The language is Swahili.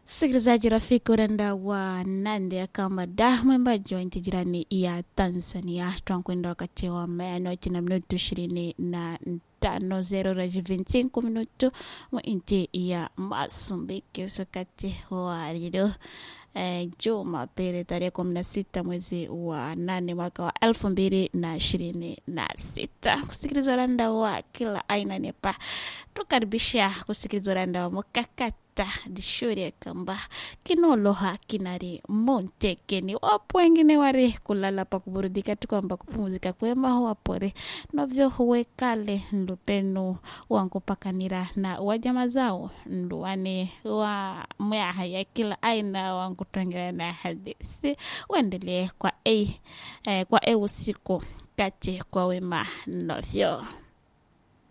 Msikilizaji rafiki urenda wa nande kama da mwimbaji wa nchi jirani ya Tanzania twankwenda wakati wa mayanoti na minutu ishirini na tano zero raji vintinko minutu mu nchi ya Masumbiki wakati wa leo eh, Jumapili tarehe kumi na sita mwezi wa nane mwaka wa elfu mbili na ishirini na sita kusikiliza uranda wa kila aina nepa tukaribisha kusikiliza uranda wa mukakati ta dishure kamba kinoloha kinari montekeni wapo wengine wari kulala pa kuburudika tu kwamba kupumzika kwema wapore novyo huwekale ndupenu wankupakanira na wajama zao nduwane wa mwaha ya kila aina wankutongera na hadisi uendelee kwa e, eh, kwa e usiku kati kwa wema novyo